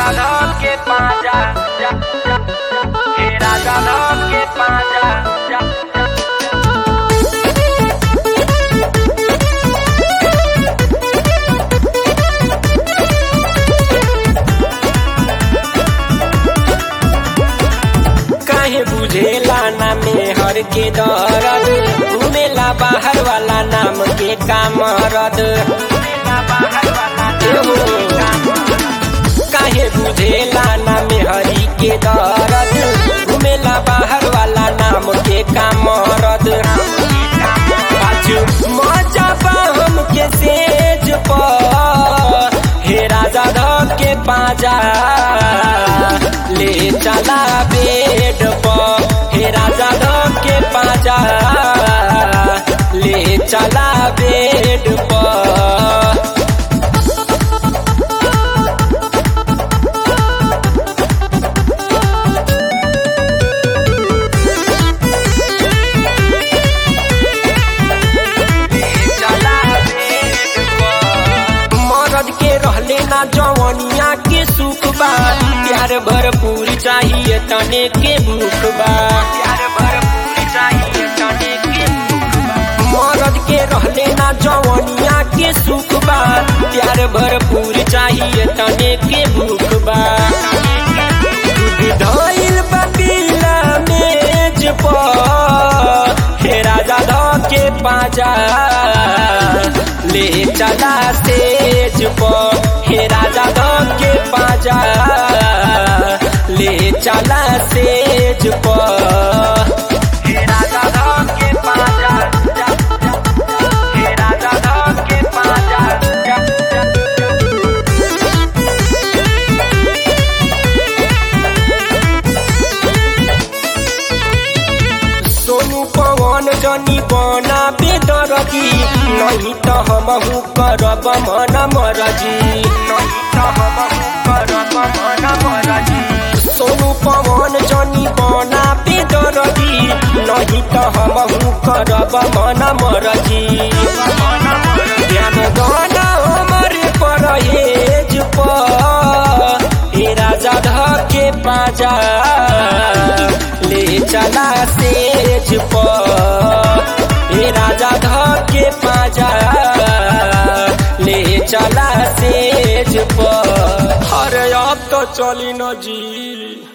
राजा धक के पाजा जा, जा, हे राजा धक के पाजा जा, जा। काहे बुझेला ना मेहर के दर्द घुमेला बाहर वाला नाम के कामरद एहो, काहे बुझेला ना मेहरी के दर्द घुमेला बाहर वाला नाम के कामरद पाछू मजा बा हमके सेज पर हे राजा धक के पाजा ले चला बेड पर हे राजा धक के पाजा ले चला बेड पर मरद के रहले ना जवनिया के सुख बा प्यार भरपूर चाहिए तने के भूख बा प्यार भरपूर चाहिए तने के भूख बा मरद के रहले ना जवनिया के सुख बा प्यार भरपूर चाहिए तने के भूख बा दूध धइल बा पीला मेज पर हे राजा ध के पाजा ले चला तेज पर हे राजा ध के पाजा ले चला तेज पर हे राजा ध के पाजा जा, जा, हे राजा ध के पाजा जा, जा, सोनू पवन जनी बना बेदरगी नहीं तो हमहू करब मन मरजी नहीं तो हमहू करब मन मरजी सोनू पवन जनी बना बेदरगी नहीं तो हमहू करब मन मरजी ध्यान गाना हमर परहेज पर हे राजा धके पाजा ले चला सेज पर हे राजा धके पाजा ले चला सेज पर अरे अब तो चली न जी